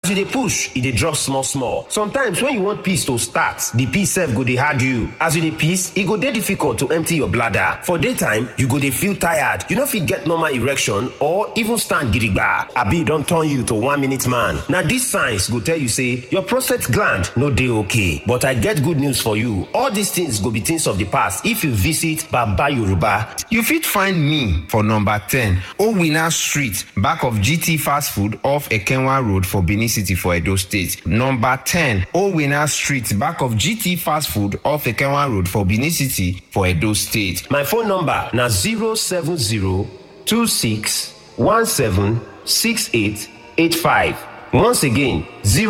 you dey push e dey drop small small sometimes when you want piss to start the piss sef go dey hard you as you dey piss e go dey difficult to empty your bladder for daytime you go dey feel tired you no fit get normal erection or even stand gidigba abi e don turn you to one minute man na dis signs go tell you say your prostate gland no dey okay but i get good news for you all these things go be things of the past if you visit baba yoruba You fit find me for number 10 Owina Street, back of GT Fast Food off Ekenwa Road for Benin City for Edo State. Number 10 Owina Street, back of GT Fast Food off Ekenwa Road for Benin City for Edo State. My phone number na 07026176885. Once again,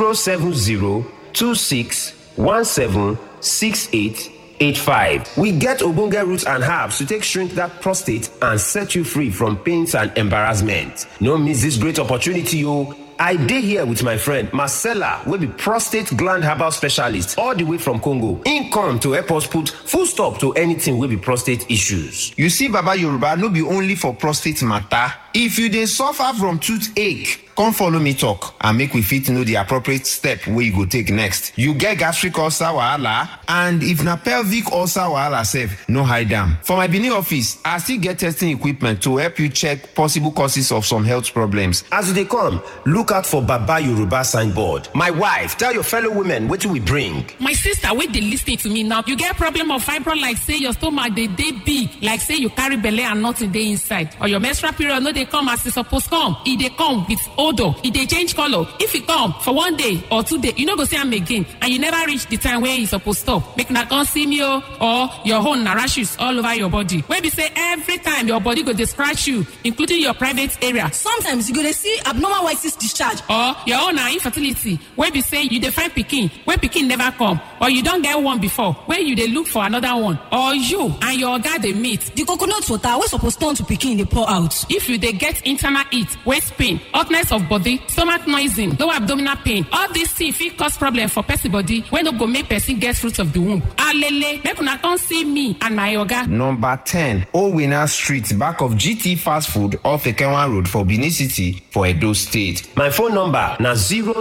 07026176885. We get ogbonge roots and herbs to take shrink that prostate and set you free from pains and embarrassment. No miss this great opportunity o. I dey here with my friend Marcella wey be prostate gland herbal specialist all the way from Congo. Im come to help us put full stop to anything wey be prostate issues. You see Baba Yoruba no be only for prostate matter. If you dey suffer from toothache, come follow me talk and make we fit know the appropriate step wey you go take next. You get gastric ulcer wahala and if na pelvic ulcer wahala sef, no hide am. For my Benin office, I still get testing equipment to help you check possible causes of some health problems. As you dey come, look out for Baba Yoruba signboard. My wife, tell your fellow women wetin we bring. my sister wey dey lis ten to me now you get problem of fibroid like say your stomach dey dey big like say you carry belle and nothing dey inside or your menstrual period no dey come as e suppose come e dey come with odour e dey change colour if e come for one day or two day you no go see am again and you never reach the time wey e suppose stop make una come see me o or your own na rashes all over your body wey be say every time your body go dey scratch you including your private area sometimes you go dey see abnormal white cyst discharge or your own na infertility wey be say you dey find pikin wey pikin never come or you don get one before wey you dey look for another one or you and your oga dey meet the coconut water wey suppose turn to pikin dey pour out if you dey get internal heat waist pain hotness of body stomach noising low abdominal pain all these things fit cause problem for person body wey no go make person get fruit of the womb alele make una come see me and my oga Number 10 Owina Street, back of GT Fast Food off Ekenwa Road for Benin City for Edo State. My phone number na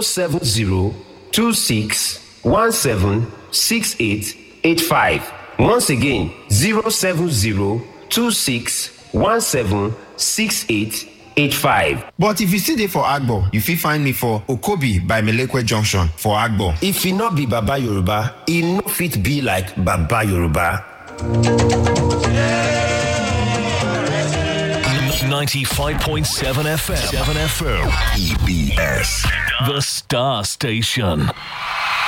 07026176885. Once again, 07026176885. But if you still dey for Agbo, you fit find me for Okobi by Melekwe Junction for Agbo. If e no be Baba Yoruba, e no fit be like Baba Yoruba. 95.7 FM. 7 FM. EBS. The Star Station.